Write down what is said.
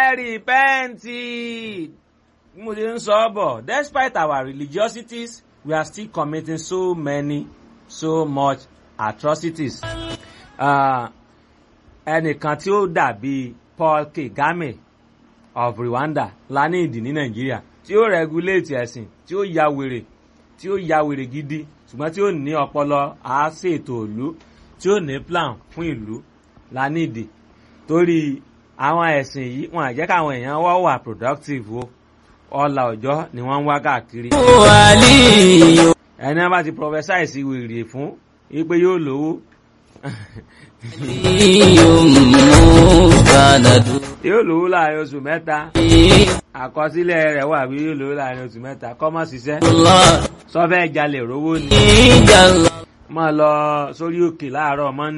repent bí mo ṣe ń sọ ọ́ bọ̀ despite our religiosities we are still committing so many so much atrocities. Uh, ẹnìkan tí ó dàbí Paul Kagame of Rwanda la ní ìdí ní Nàìjíríà tí ó regulate ẹ̀sìn tí ó ya wèrè tí ó ya wèrè gidi ṣùgbọ́n tí ó ní ọpọlọ àáṣètò ìlú tí ó ní plan fún ìlú la ní ìdí torí àwọn ẹ̀sìn yìí wọn àjẹ́ káwọn èèyàn wá wà productive o ọlà ọjọ́ ni wọ́n ń wá káàkiri. ẹni wọn bá ti prophesy sí wèrè fún wípé yóò lówó yóò lówó láàrin oṣù mẹ́ta àkọsílẹ̀ rẹ̀ wà bí yóò lówó láàrin oṣù mẹ́ta kọ́mọ́ ṣiṣẹ́ sọ́fẹ́ jalè rówó ni máa lọ sórí òkè láàárọ̀ mọ́ndé.